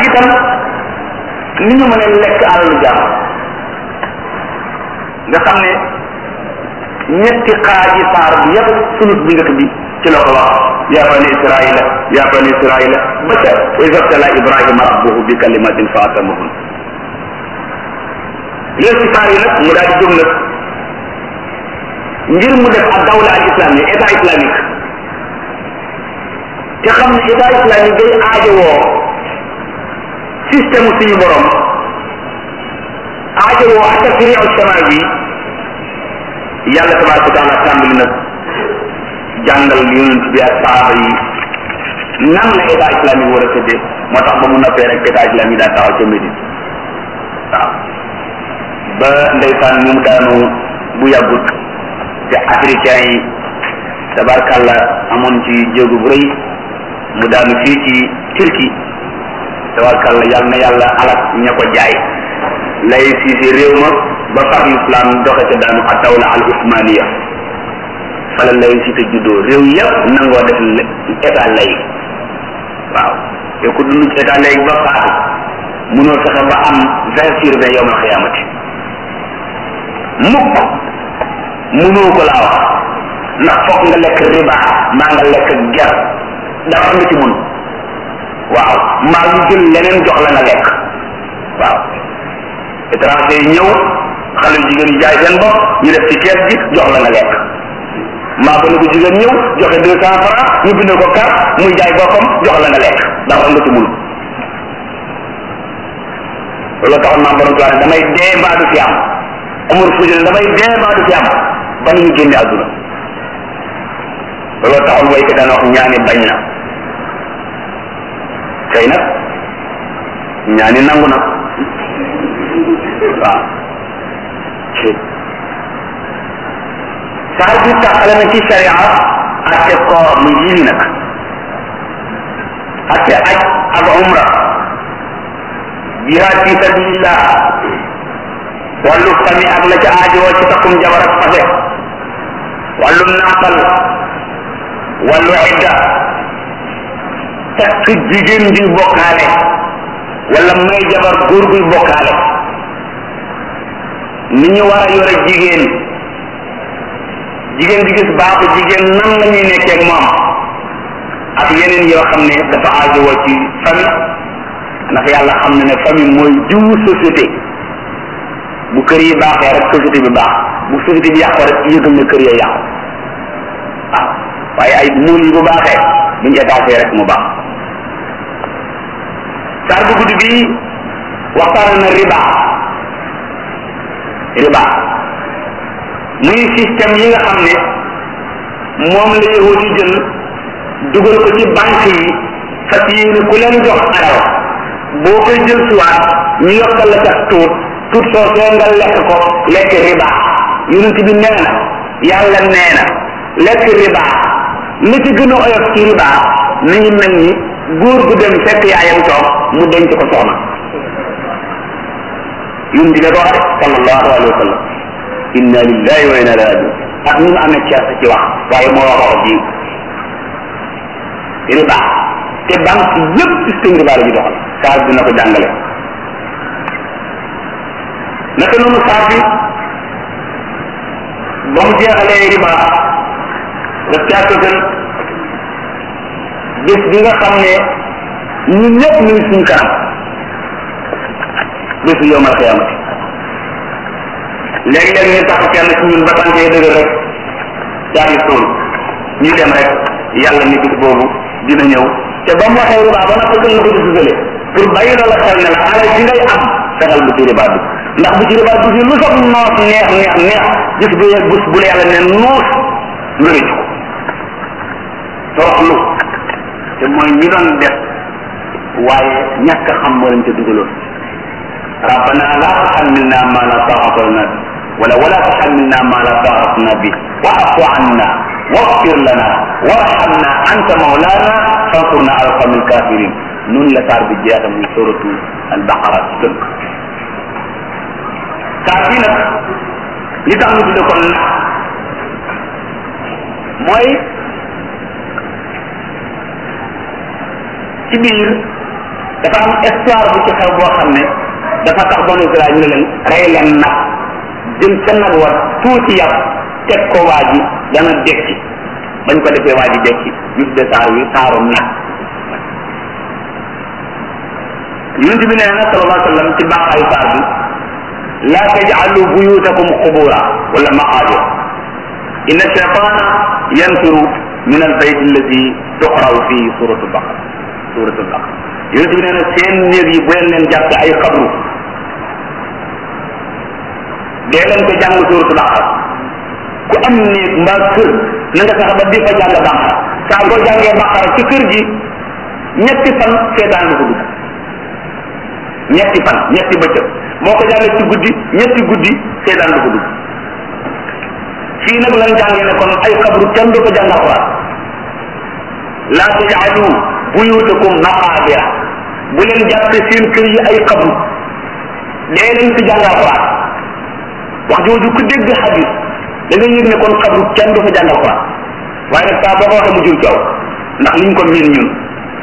itam ni ñu mën a lekk alalu jaam nga xam ne ñetti xaaji saar bi yépp sulus bi njëkk bi ci la ko wax ya bani israila ya bani israila ba ca wa isabtala ibrahima rabbuhu bi kalimatin fa atamahun léegi saar yi nag mu daal di jóg nag ngir mu def ak dawla al islami état islamique te xam ne état islamique day aajowoo système suñu borom aajowoo ak tashriu sama bi yàlla tabaraka wa taala tàmbali nag jàngal yonent bi ak saaba yi nan la état islamique war a tëddee moo tax ba mu noppee rek état islamique daa taxaw ca Médine waaw ba ndeysaan ñu mu daanu bu yàggut te africain yi tabarkàlla amoon ci jéego bu rëy mu daanu fii ci Turquie tabarkàlla yal na yàlla alak ña ko jaay lay siisi réew ma ba far l'islam doxe ca daanu ak dawla al usmaniya fala lay si te juddoo réew yëpp nangoo def état lay waaw te ku dund ci état lay ba faatu munoo fexe ba am vingt sur vingt yowmal xiyaamati mukk munoo ko laa wax ndax foog nga lekk riba maa nga lekk ger dafa nga ci mun waaw maa ñu jël leneen jox la nga lekk waaw étranger yi ñëw xale yu jigéen yi jaay seen bopp ñu def ci kees gi jox la nga lekk maa ko ne ko jigéen ñëw joxe deux cent francs ñu bind ko carte muy jaay boppam jox la nga lekk dafa nga ci mun loolu taxoon maam borom tuwaane damay dee mbaa du fi am amul fuuti ne damay dee mbaa du fi am ba nu ñu génne àdduna loolu taxoon way ko daan wax ñaani bañ na tey nag ñaani nangu na waaw saar bi taxale na ci sharia atte koor mu yii nag atte aj ak umra jihaad fi sabilillah wàllu fami ak la ca aajowoo ci takkum jabar ak fase wàllu nàmpal wàllu idda takk jigéen juy bokkaale wala may jabar góor guy bokkaale ni ñu war a yore jigéen jigéen di gis baaxu jigéen nan la ñuy nekkee ak moom ak yeneen yoo xam ne dafa aajowoo ci famille ndax yàlla xam na ne famille mooy jiwu société bu kër yi baaxee rek société bi baax bu société bi yàqoo rek yëgal na kër ya yàqu waaw waaye ay muul yi bu baaxee buñu étaché rek mu baax saar bu guddi bi waxtaan na riba riba muy système yi nga xam ne moom la yahudi jël dugal ko ci banque yi fas yéene ku leen jox alal boo koy jël siwaat ñu yokkal la ca tuut tuut soo soo nga lekk ko lekk riba yonent bi nee na yàlla nee na lekk riba li ci gën a oyof ci riba mi ngi mel ni góor gu dem fekk yaayam toog mu denc ko soxna yonent bi ko wax sallallahu alayhi wa sallam inna lillahi wa inna ilayhi rajiun ak ñu amee ceeb ci wax waaye moo wax wax ji riba te banque yëpp système riba la ñu doxal saar dina ko jàngale naka noonu saar bi ba mu jeexalee riba daf caa tëgal bés bi nga xam ne ñun ñëpp ñu ngi suñu kanam bésu yowmal xiyaamati léegi-léegi ñu tax kenn ci ñun ba tànkee dëgër rek daal di suul ñu dem rek yàlla ni bis boobu dina ñëw te ba mu waxee riba ba nag gën na ko di susale pour bàyyi la la xel ne la alal ji ngay am fexeel bu ci riba bi ndax bu ci riba bi lu soog noos neex neex neex gis bu yeeg bés bu la yàlla ne nuus nga rëcc ko toroxlu te mooy ñi doon def waaye ñàkk a xam moo leen ca dugaloon rabbana la tuhammilna ma la taqata lana bi wala wala tuhammilna ma la taqata lana bi wa'fu anna waghfir lana warhamna anta mawlana fansurna ala alqawmi alkafirin nun la saar bi jeexa muy suratu albaqara ci tënk saar bi nag li tax ñu tudde ko nag mooy ci biir dafa am histoire bu ci xew boo xam ne dafa tax banu Israël ñu ne leen rey leen nag jëm ca nag war tuuti yàpp teg ko waa ji dana dekki bañ ko defee waa ji dekki ñu tudde saar wi saarum nag yonent bi nee na sallallahu alayhi wa sallam ci baaxaayu saar bi laa tajcalu buyutakum qubura wala maqaabir inna shaytana yanfiru min albayt alladi tuqraw fii suratu baqara suratu baqara yonent bi nee na seen néeg yi bu leen leen jàppe ay xabru dee leen ko jàng suratu baqara ku am néeg mbaa kër na nga fexe ba di fa jàng baqara saa boo jàngee baqara ci kër gi ñetti fan seetaan du ko dugg ñetti fan ñetti bëccëg boo ko jàngee ci guddi ñetti guddi seetaan du ko dugg fii nag lan jàngee ne kon ay xabru kenn du ko jàng alquran laa tajaalu buyutakum maqaabira bu leen jàppe seen kër yi ay xabru dee leen fi jàng alquran wax jooju ku dégg xadis da nga yëg ne kon xabru kenn du fa jàng alquran waaye nag saa boo ko waxee mu jur coow ndax liñ ko miin ñun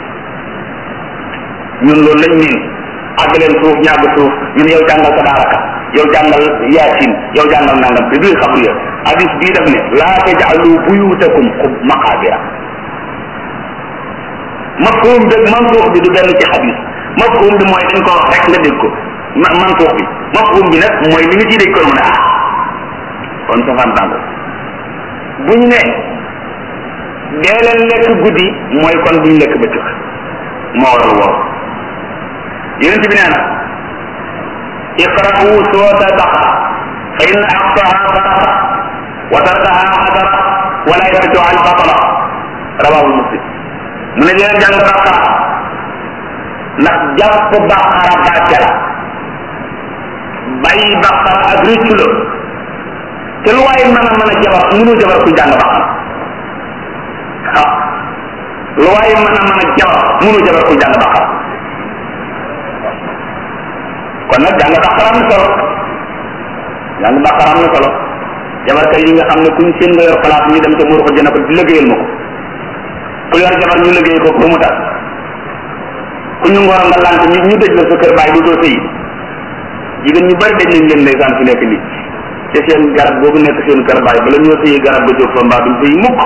ñun loolu lañ miin àgg leen suuf ñàgg suuf ñun yow jàngal tabaraka yow jàngal yaasin yow jàngal nangam te biir xabru ya hadis bii daf ne laa tajaalu buyutakum xub maqaabira mafhum bi mansuux bi du benn ci hadis mafhum bi mooy dañ ko wax rek nga dégg ko ma mansuux bi mafhum bi nag mooy li nga ciy dégg ko mu ne ah kon safaan bàngo bu ñu ne dee leen lekk guddi mooy kon buñ lekk bëccëg moo waral woow yonent bi nee na iqra'u suurata al-baqara fa inna aqsaha sadaqa wa tarkaha hadara wala yarju al batala rawahu muslim mu ne leen jàng baqara ndax jàpp baqara bàcce la bàyyi baqara ak rëccu la te lu waaye mën a mën a jabar mënu jabar ku jàng baqara waaw lu waaye mën a mën a jabar mënu jabar ku jàng baqara kon nag jàng baqara am na solo jàng baqara am na solo jabarkat yi nga xam ne kuñ seen nga yor place ñu dem ca muur ko jënd ko di liggéeyal ma ko ku yor jabar ñu liggéey ko pour mu tas ku ñu ngoro nga lant ñu ñu dëj la sa kër baay du doo sëyi jigéen ñu bari dañ nañ leen ndeysaan fi nekk nii te seen garab boobu nekk seen kër baay bala ñoo sëyi garab ba jóg fa mbaa duñ sëyi mukk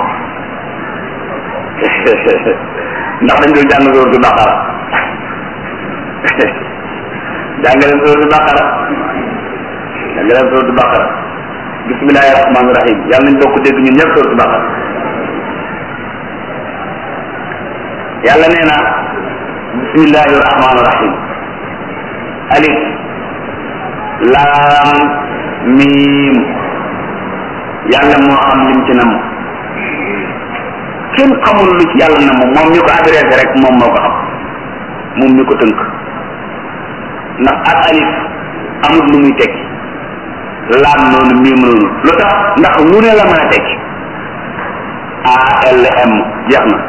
ndax dañ doon jàng sóoratu baqara jàng leen sóoratu baqara jàng leen sóoratu baqara bismillahi rahmaani rahim yàlla nañ bokk dégg ñun ñëpp sóoratu baqara yàlla nee na bismillahi rahmaani rahim alif laam miim yàlla moo xam lim ci nam kenn xamul lu ci yàlla na moom moom mi ko adressé rek moom moo ko xam moom mi ko tënk ndax ak alif amul lu muy tekki laam noonu miim noonu lu tax ndax lu ne la mën a tekki ALM jeex na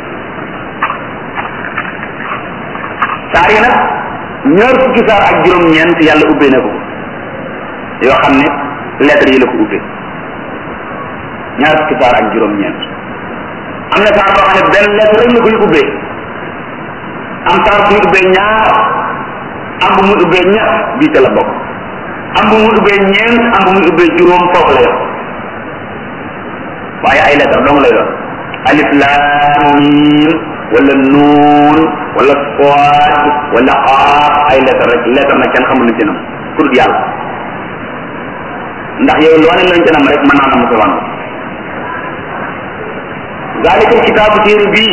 saar yi nag ñaar fukki saar ak juróom-ñeent yàlla ubbee na ko yoo xam ne lettres yi la ko ubbee ñaar fukki saar ak juróom-ñeent am na saar boo xam ne benn lettre rek la koy ubbee am saar bu muy ubbee ñaar am bu muy ubbee ñett bii te la bokk am bu muy ubbee ñeent am bu muy ubbee juróom foofu la yor waaye ay lettre dong lay doon alif laam miim wala nuun wala sood wala xaaf ay lettre rek lettre nag kenn xamul lu ci nam pour yàlla ndax yow loo ne lañ ci nam rek mën naa na musawan zalika kitaabu téere bii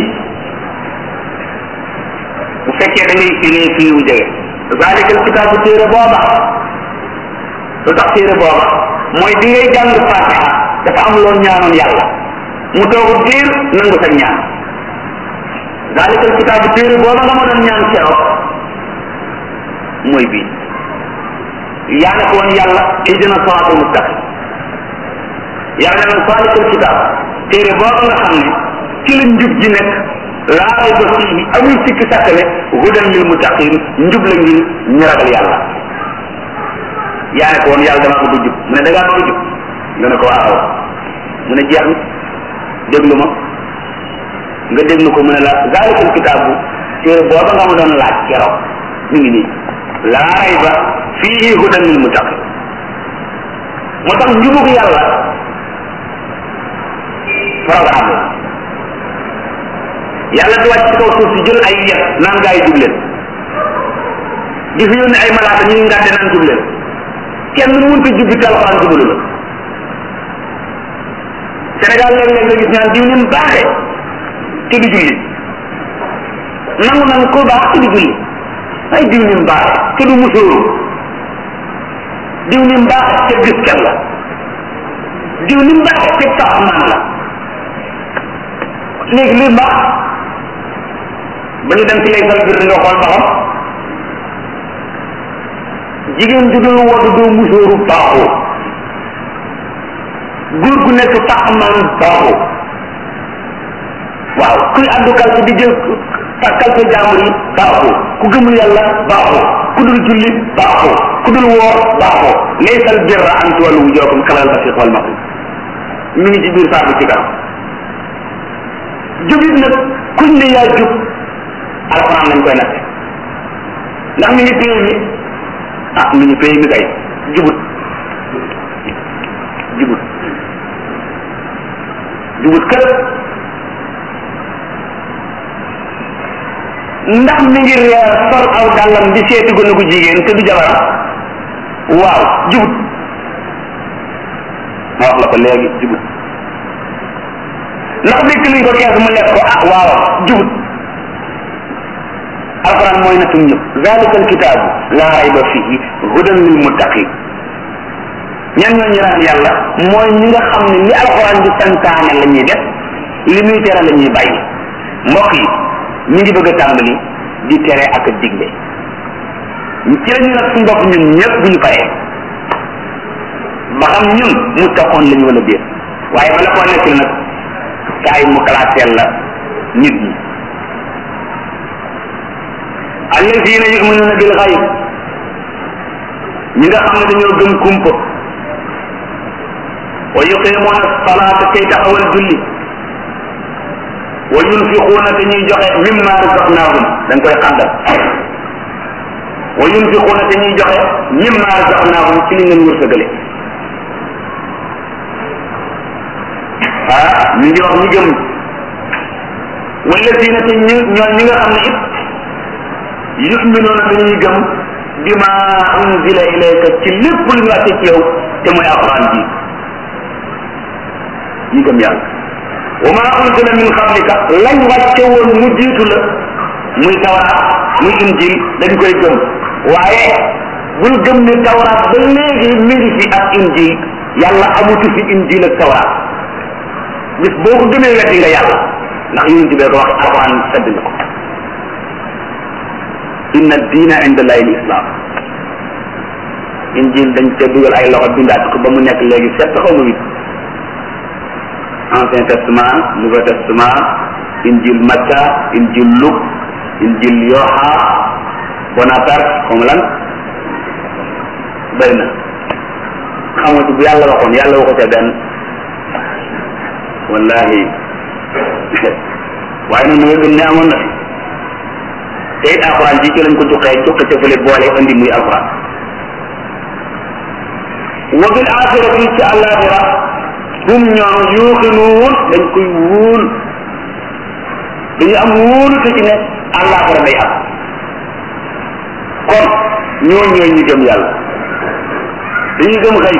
bu fekkee da ngay firee fii wu jege zalika kitaabu téere booba lu tax téere booba mooy di ngay jàng fatiha dafa am loo ñaanoon yàlla mu toog diir nangu sa ñaan zalika kitaabu téere booba nga ma doon ñaan keroog mooy bii yaa ne ko woon yàlla ihdina siraatal mustaqim yàlla ne zalika kitaab téere booba nga xam ne ci la njub ji nekk laa rayba fiihi amul sikki sàkk ne hudan lil muttaqin njub la ngir ñu ragal yàlla yaa ne ko woon yàlla damaa bëgg jub mu ne da ngaa bëgg jub nga ne ko waaw mu ne jeex na déglu ma nga déglu ko mu ne la zaalikal kitaabu téere booba nga ma doon laaj keroog mi ngi nii laa rayba fii hudan lil muttaqin moo tax njubug yàlla programme la yàlla di wàcc ci kaw suuf si jël ay yet naan gaa yi jub leen di fi yónni ay malaaka ñuy ngàdde naan jub leen kenn mënut a jubbi te alxuraan jubalu la Sénégal léeg-léeg nga gis ñaan diw ni mu baaxee te du julli nangu nan ko baax te du julli ay diw ni mu baaxee te du musóoru diw ni mu baaxee te gis kenn la diw ni mu baaxee te tax man la léegi luy baax ba ñu dem ci lay sal bir nga xool ba xam jigéen ju dul wadu doo musóoru baaxoo góor gu nekk tax man baaxoo waaw kuy addu kalpe di jël kalpe jàmbur yi baaxoo ku gëmul yàlla baaxoo ku dul julli baaxoo ku dul woor baaxoo laysal birra an tuwallu wujuhakum qibala al-mashriq wal maghrib mi ngi ci biir saako ci kanam jubit nag kuñ ne yaa jub alxuraan lañ koy natte ndax mi ngi pays mi ah mi ngi pays mi kay jubut jubut jubut kër ndax mi ngi reer sol aw dàllam di seeti gone gu jigéen te du jabaram waaw jubut ma wax la ko léegi jubut ndax dëkk liñ ko kees mu lekk ko ah waaw jubut alquran mooy natum ñëpp zalika alkitaabu laa rayba fihi hudan lil muttaqin ñan ñoo ñu ragal yàlla mooy ñi nga xam ne li alquran di santaane la ñuy def li muy tere la ñuy bàyyi mbokk yi ñu ngi bëgg a tàmbali di tere ak a digle ci la ñu nag suñu bopp ñun ñëpp bu ñu paree ba xam ñun mu taxoon la ñu wala déet waaye bala koo nekk nag kaay mu classeel la nit ñi allazina yuminuna bil xayb ñi nga xam ne dañoo gëm kumpa wa yuqimuna salata kay taxawal julli wa yunfiquuna te ñuy joxe mimma razaqnahum dañ koy xàndal wa yunfiquuna te ñuy joxe mimma razaqnahum ci li ngeen wërsëgale ah ñu ngi wax ñi gëm wallazina te ñi ñoo ñi nga xam ne it yuminuuna dañuy gëm bima unzila ilayka ci lépp lu ñu wàcce ci yow te mooy alquran ji ñi gëm yàlla wa ma unzila min qablika lañ wàcce woon mu jiitu la muy tawraat muy injil dañ koy gëm waaye bul gëm ni tawraat ba léegi mi ngi fi ak injil yàlla amutu fi injil ak tawraat bis boo ko gëmee weddi nga yàlla ndax yonent bee ko wax alquran sedd na ko inna diina inda allahi l islam injil dañ ca dugal ay loxo bindaat ko ba mu nekk léegi sept xaw ma huit ancien testament nouveau testament injil Matta injil Luc injil Yoha Bonaparte comme lan bëri na xamatu bu yàlla waxoon yàlla waxu ca benn wallahi waaye nag nga gëm ne amoon na fi te it alxuraan ji ci lañ ko juqee juqe ca fële boole andi muy alxuraan wa bil axirati ci àllaaxira hum ñoom yuuxinuun dañ koy wóol dañu am wóolu te ci ne àllaaxira day am kon ñoo ñooy ñu gëm yàlla dañuy gëm xëy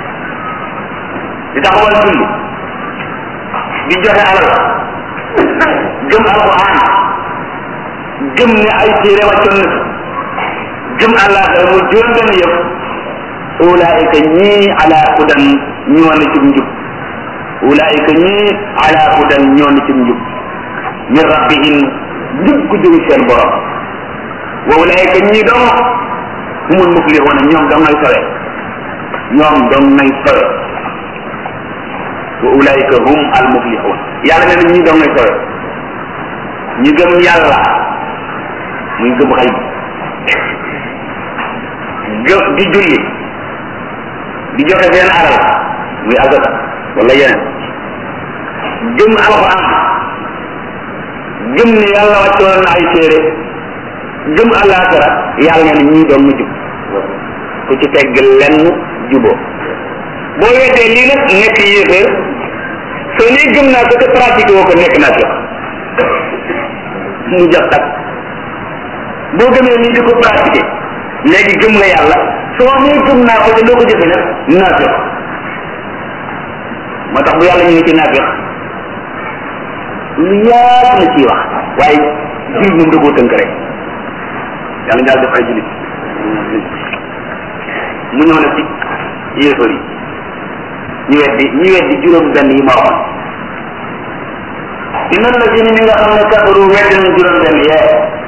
di taxawal julli di joxe alal gëm alquran gëm ne ay téere wàccoon na fi gëm àllaaxira mu juróom benn yëpp ulaayika ñii ala hudan ñoo na ci njub ulaayika ñii ala hudan ñoo na ci njub min rabbihim njub ku jóge seen borom wa ulaayika ñii dong humul muflixuuna ñoom dong ngay sowe ñoom dong ngay sowe wa ulaayika hum al muflixuun yàlla nee na ñii dong ngay sowe ñi gëm yàlla muy gëm xay gëm di julli di joxe seen alal muy azaka wala yeneen gëm alquran gëm ne yàlla wàccoon na ay téere gëm àllaaxira yàlla ne ñii doon mu jub ku ci tegg lenn juboo boo weddee lii nag nekk yéeféer soo nee gëm naa ko te pratique woo ko nekk naa fi mu jot tak boo gëmee lii di ko pratiquer léegi gëm nga yàlla soo nee gëm naa ko te doo ko jëfe nag naa fi moo tax bu yàlla ñu ngi ci naafiq lu yaatu na ciy wax waaye jullit moom da koo tënk rek yàlla ñaar def ay jullit mu ñëw na ci yéefar yi ñu weddi ñu weddi juróom benn yi ma waxoon inna la si ni nga xam ne kafaru weddi nañ juróom benn yee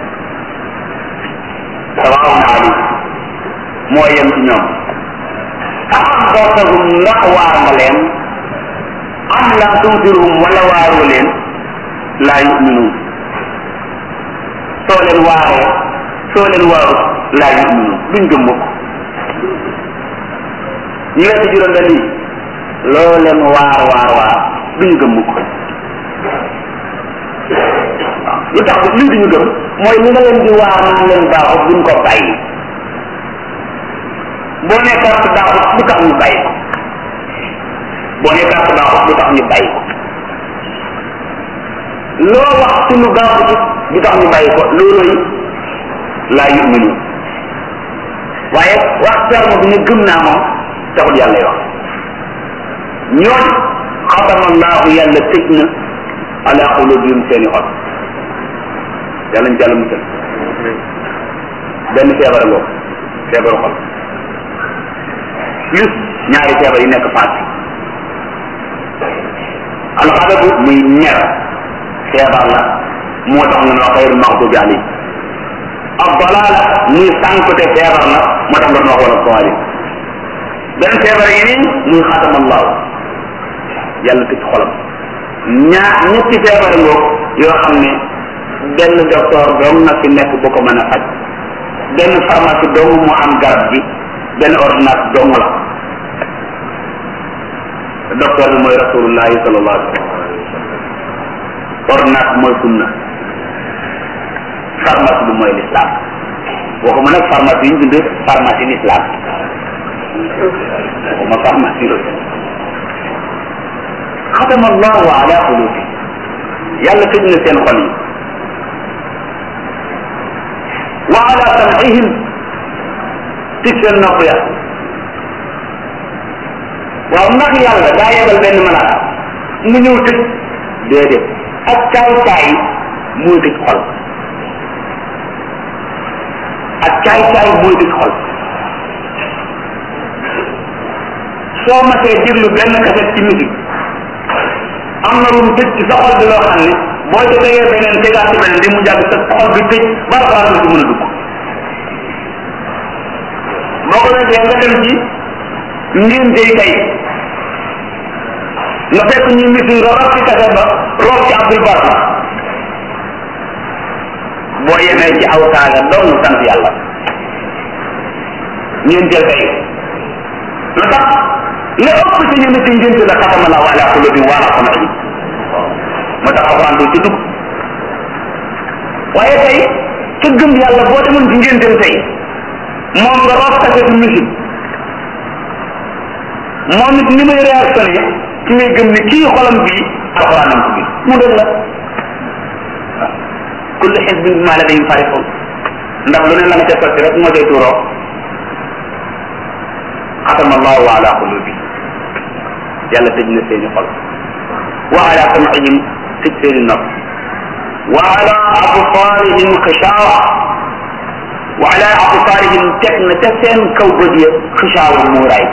sawaawun alayhim moo yem ci ñoom axbartahum ndax waar nga leen am lam tundirhum wala waaroo leen laa yuminuun soo leen waaree soo leen waaru laa yuminuun duñ gëm mukk ñu wetti juróom benn yi loo leen waar waar waar duñu gëm mukk waaw lu tax lii duñu gëm mooy li nga leen di waar naan leen baaxut buñ ko bàyyi boo nee carte baaxut lu tax ñu bàyyi ko boo nee carte baaxut lu tax ñu bàyyi ko loo wax ci lu baaxut lu tax ñu bàyyi ko looloy laa yuminu waaye wax terme bi ne gëm naa moom taxul yàlla wax ñooñ xatama allahu yàlla tëj na ala qulubihim seeni xol yàlla ñu jàll musal benn feebar ngoo feebaru xol plus ñaari feebar yi nekk faat alxadabu muy ñer feebar la moo tax nga ne wax xayrul maxdubi alayhi ab dalaala muy sànkute feebar la moo tax nga ne wax wala sawali benn feebar yi nii muy xatama allahu yàlla tëj xolam ñaar ñetti feebar ngoo yoo xam ne benn docteur dong na fi nekk bu ko mën a faj benn pharmacie dong moo am garab gi benn ordonnance dong la docteur bi mooy rasulullahi sallallahu alayhi wa sallam ordonnance mooy sunna pharmacie bi mooy l'islam waxuma nag pharmacie yi ñu bind pharmacie l'islam waxuma pharmacie la xatama allahu ala qulubi yàlla tëj na seen xol yi wa ala sam'ihim tëj seen nopp ya waaw ndax yàlla daa yebal benn malaaka mu ñëw tëj déedéet ak caay caay mooy tëj xol ak caay caay mooy tëj xol soo masee déglu benn kaset ci musique am na lu mu tëj ci sa xol bi loo xam ne boo ca tegee beneen tegaat ci beneen di mu jàgg sa xol bi tëj ba alxuraan du mën a dugg boo ko defee nga dem ci ngénte yi tey nga fekk ñuy misi nga rob ci kaset ba rob ci abdul barma boo yemee ci aw saaga dong sant yàlla ngénteel tey lu tax la ëpp ci ñu ne ci ngénte la xatama la ala qulubi wa ala sam'ihim moo tax alxuraan du ci dugg waaye tey ca gëm yàlla boo demoon ci ngénteem tey moom nga root kasetu musique moom it ni muy réactionné ci ngay gëm ni kii xolam bii alxuraan nañ ko bi mu doon la waaw kullu xisbin bima ladayhim farihun ndax lu ne la nga ca sotti rek moo cay tuuroo xatama allahu ala qulubi yàlla tëj na seeni xol wa ala sam'ihim tëj seeni nopp wa ala absaarihim xishaawa wa ala absaarihim teg na ca seen kaw bët ya xishaawa muuraay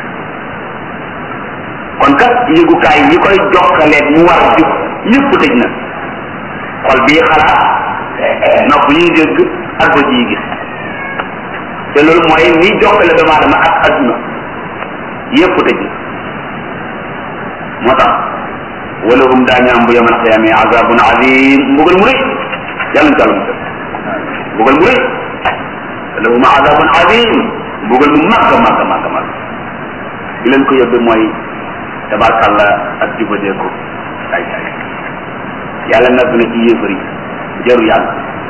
kon kat yëgukaay yi koy jokkaleeg mu war jub yëpp tëj na xol bii xalaat nopp yi dégg ak bët yi gis te loolu mooy liy jokkale doomu aadama ak adduna yëpp tëj na moo tax wala hum daañu am bu yamal xiyaame azabun azim mbugal mu rëy yàlla ñu tàll musal mbugal mu rëy wala hum azabun azim mbugal mu màgg màgg màgg màgg di leen ko yóbbe mooy tabarkàlla ak jubadeeku ay ay yàlla nag na ci yéefar yi jëru yàgg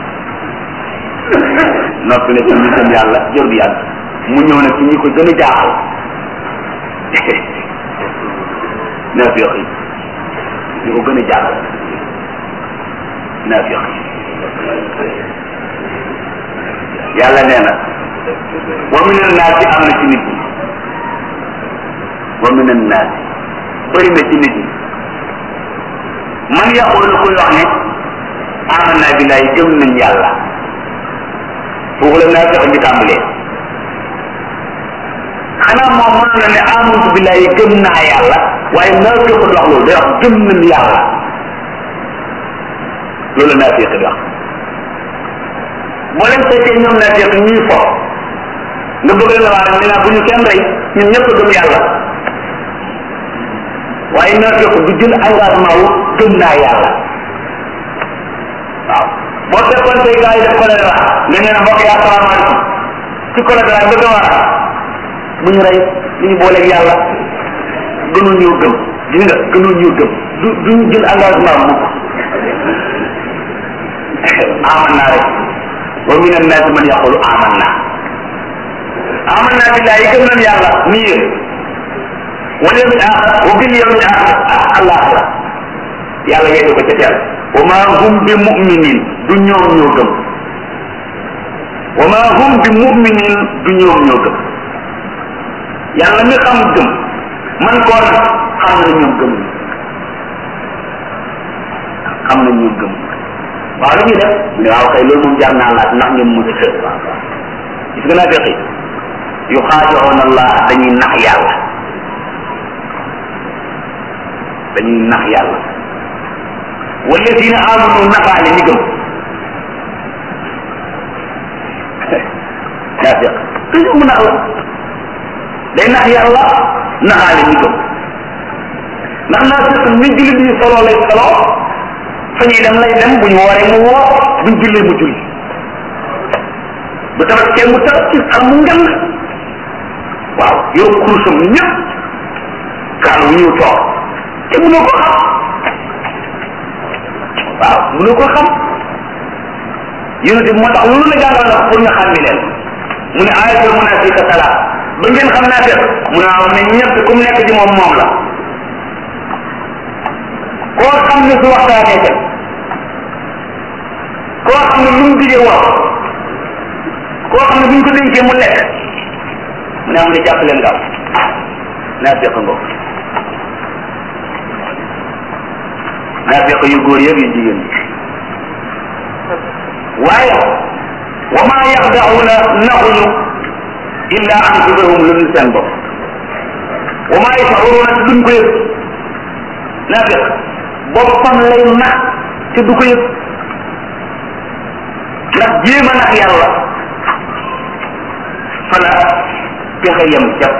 noppi ne ci ñi gëm yàlla jëru yàgg mu ñëw nag ci ñi ko gën a jaaxal naafiq yi ñi ko gën a jaaxal naafiq yi yàlla nee na wa min annaasi am na ci nit ñi wa min annaasi bëri na ci nit ñi man yaqulu kuy wax ne amanna billahi gëm nañ yàlla foofu la naa fexe bi tàmbalee xanaa moom mënoon na ne amantu billahi gëm naa yàlla waaye naa fexe wax loolu day wax gëm nañ yàlla loolu naa fexe di wax boo leen fekkee ñoom naa fexe ñuy fo nga bëgg leen waa ne naa bu ñu kenn rey ñun ñëpp gëm yàlla waaye naa fexe du jël engagement wu gëm naa yàlla waaw boo fekkoon tey gars yi def choléra nga ne mbokk yi asalaamaaleykum ci choléra bëgg a war bu ñu rey li ñu booleeg yàlla gënul ñoo gëm gis nga gënul ñoo gëm du duñu jël engagement mukk aman naa rek wa min annaasi man yaqulu aman naa aman naa billahi gëm nañ yàlla nii yéen wal yawmil axir wa bil yawmil axir àllaaxira yàlla yegg ko ca teel wa ma hum bi muminin du ñoom ñoo gëm wa ma hum bi muminin du ñoom ñoo gëm yàlla mi xam gëm man koo nag xam na ñoom gëm xam na ñoom gëm waaw lu ñuy def mu ne waaw kay loolu moom jar naa laaj ndax ngeen mucc gis nga naa feqi yu xaadiroon allah dañuy nax yàlla dañuy nax yàlla walladina amanu nafaale ñi gëm daa feq toujours mu nax la day nax yàlla naxaale ñi gëm ndax naa fekk ni jullit yi solo lay solo fa ñuy dem lay dem bu ñu wooree mu woor buñ jullee mu julli bu tabaskee mu tabaski xar mu ngan waaw yow kurusam ñëpp kaal wu ñëw toog te mënoo ko xam waaw mënoo ko xam yonent bi moo tax loolu la jàngal na pour nga xam ni leen mu ne ayatul munafiqa salaat ba ngeen xam naa def mu ne waaw mais ñëpp ku mu nekk ci moom moom la koo xam ne su waxtaanee dem koo xam ne lu mu digee wax koo xam ne bu ñu ko dénkee mu lekk mu ne am ne jàpp leen gaaw naa feq ngoog naa feq yu góor yëpp yu jigéen ñi waaye wa maa yaxdaxuuna naxuñu illa anfusahum lu dul seen bopp wa maa yashuruuna te duñ ko yëg naa feq boppam lay nax te du ko yëg ndax jéem a nax yàlla fala pexe yem jàpp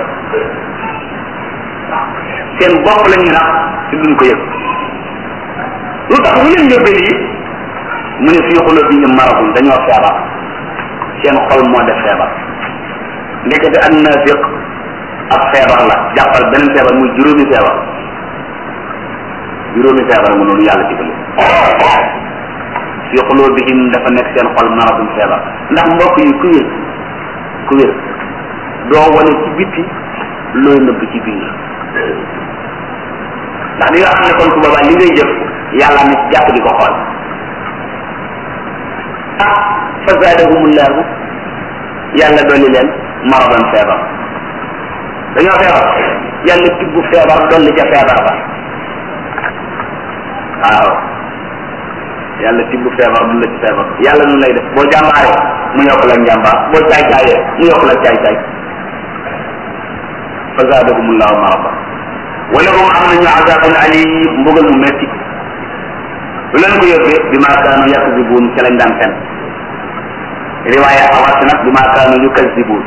seen bopp la ñuy nax te duñ ko yëg lu tax lu leen yóbbee lii mu ne fii xuloo bi ñu maradun dañoo feebar seen xol moo def feebar ndekete ak naafiq ak feebar la jàppal beneen feebar muy juróomi feebar juróomi feebar mu noonu yàlla ci bële fi xulubihim dafa nekk seen xol maradum feebar ndax mbokk yi ku wér ku wér doo wane ci bitti looy nëbb ci biir ndax li nga xam ne kon su boobaa li ngay jëf yàlla ne ci jàpp di ko xool ah fa zaadahumullahu yàlla dolli leen maradan feebar dañoo feebar yàlla tibb feebar dolli ca feebar ba waaw yàlla tibb feebar du la ci feebar yàlla nu lay def boo jàmbaaree mu yokk la njàmbaar boo caay caayee mu yokk la caay caay fa zaadahumullahu marada wala hum am nañu azabun alim mbugal mu metti lu leen ko yóbbee bi maa kaanu yakzibuun ca lañ daan fen riwaaya awas nag bi maa kaanu yukazibuun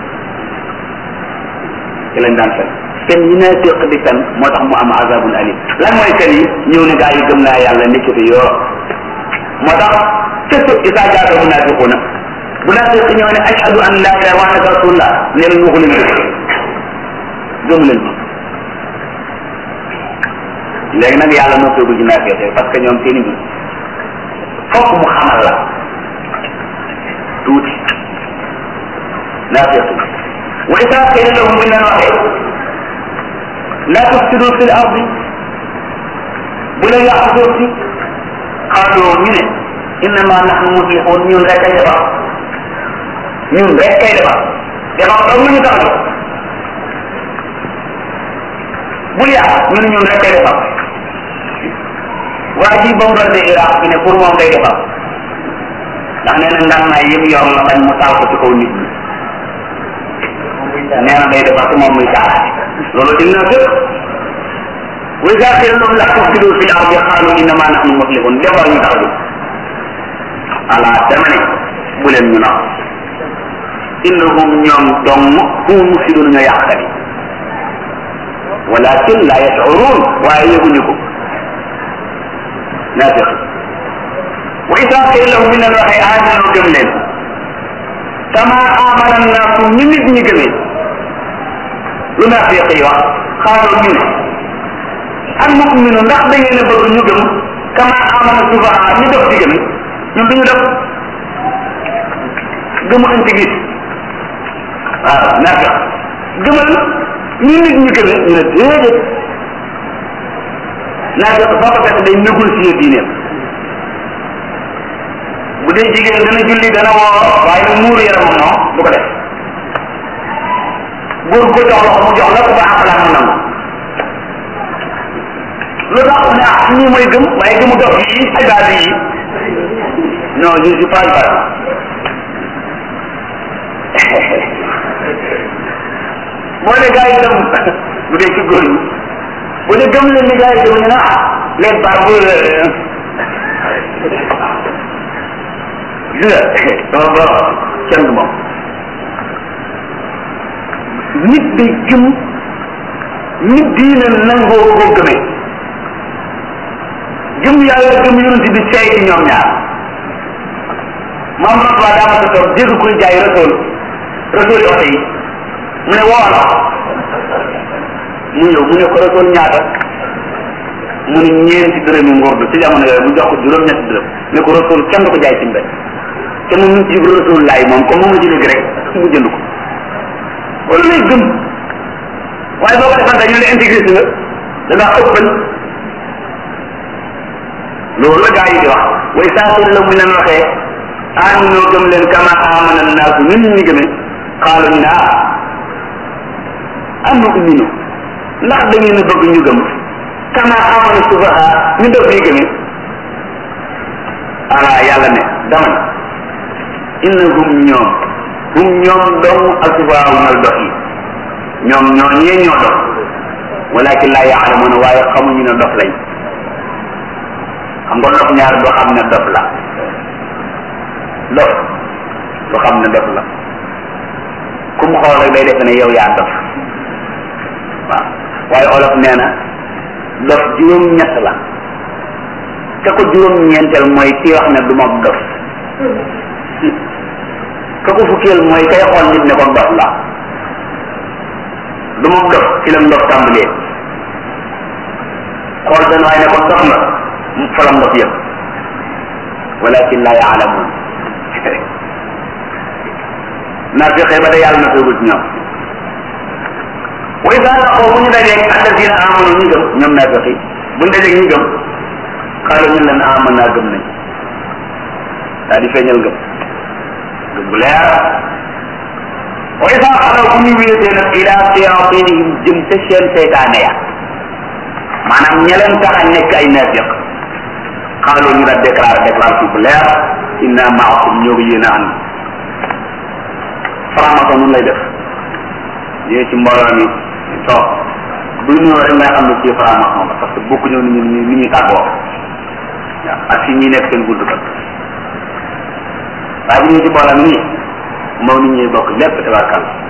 ca lañ daan fen fen yi naa séq di fen moo tax mu am azabun alim lan mooy fen yi ñëw ne gaa yi gëm naa yàlla nekkite yoo moo tax cëstu isaa jaata munafiquuna bu naafiq ñëw ne ashhadu an laa ilaaha wa annaka rasulullah ne leen waxu leen dëgg gëmu leen ma léegi nag yàlla noppeegu ci naafiq parce que ñoom seen i mbir fokk mu xamal la tuuti naafiq wa isa qila lahum buñ leen waxee la tufsidu fi l ardi bu leen yàq suuf si xaaloo ñu ne innama nahnu muslihun ñun rek kay defar ñun rek kay defar defar dong ñu tax a bul yàq ñu ne ñun rek kay defar waa ji bombardé Iraq bi ne pour moom day defar ndax nee na ngànnaay yëpp yor la bañ mu taal ko ci kaw nit ñi nee na day defar te moom muy taal loolu dina fépp wa iza qila lahum la tufsidu fil ardi qalu innama nahnu muslihun defar ñu tax a jóg ala dama ne bu leen ñu nax innahum ñoom dong hum mufsidun ñoo yàqkat yi walakin la yashurun waaye yëguñu ko naafiq wa ida qila lahum ñu leen waxee aaminu gëm leen kama amana naasu ñi nit ñi gëmee lu naafiq yi wax xaaru ñu ne an nu'minu ndax da ngeen a bëgg ñu gëm kama amana sufaha ñu def di gëme ñun duñu def gëmu intégrité waaw naafiq gëmal ñi nit ñi gëme ñu ne déedéet naafiq foo ko fekk day négocier diineem bu dee jigéen dana julli dana woor waaye nag muuru yaramam moom du ko def góor ko jox loxo mu jox la ku ko àqalaat mu nangu lu tax ne ah ñii mooy gëm waaye gëmu dox yi ay baal yi non je suis pas baal boo ne gars yi dem bu dee ci góor ñi bu dee gëm leen ni gars yi dem ñu ne ah les barbes gis nga sama borom kenn du moom nit day gëm nit diine nangoo koo gëmee gëm yàlla gëm yonent bi seey ci ñoom ñaar maam Rasuul daa ma sa toog dégg kuy jaay rasool rasool yi oto yi mu ne wool mu ñëw mu ne ko rasool ñaata mu ne ñeenti dërëmi ngordu ci jamono yooyu mu jox ko juróom-ñetti dërëm ne ko rasool kenn du ko jaay ci mbedd te moom ñu ci rasul laay moom comme moom la ci dégg rek mu jënd ko loolu lay gëm waaye boo ko defante ñu ne intégré si nga da ngaa ëppal loolu la gaa yi di wax way saa la mu leen waxee aan ñoo gëm leen kama amana naasu ñun ñu gëmee xaalu naa am nu uminu ndax da ngeen a bëgg ñu gëm kama amana sufaha ñu def ñu gëmee ala yàlla ne dama ne innahum ñoom hum ñoom dong asubaaw ñooy dox yi ñoom ñoo ñee ñoo dox walakin laa yaalamuuna waaye xamuñu ne dof lañ xam nga dof ñaar doo xam ne dof la dof du xam ne dof la ku mu xool rek day defe ne yow yaa dof waaw waaye olof nee na dof juróom-ñett la te ko juróom-ñeenteel mooy kii wax ne du ma dof ka ko fukkeel mooy kay xool nit ne ko dof la du ma dof ci la ndof tàmbalee xool benn waaye ne ko dof nga fa la ndof yëpp walakin la yaalamun naa fexe ba da yàlla na feegul ci ñoom wa ida laqoo bu ñu dajeeg alladina amanu ñi gëm ñoom naa fexe bu ñu dajeeg ñi gëm xaaral ñu leen aman naa gëm nañ daal di feeñal gëm gëm bu leer wa ida xalaw bu ñu wéetee nag ila siratinihim jëm te seen seytaane ya maanaam ña leen tax a nekk ay naafiq xaaloo ñu daal déclaré déclaration bu leer inna maakum ñoo ko yéen a ànd franc-maçon nun lay def ñëwee ci mbooloo mi toog bu ñu rek ngay xam ne ci franc-maçon la parce que bokku ñëw ni ñu ni ñuy tàggoo waaw ak si ñi nekk seen gudd kat waaye bu ñëwee ci mbooloo mi nii moom nit ñuy bokk lépp tabarkal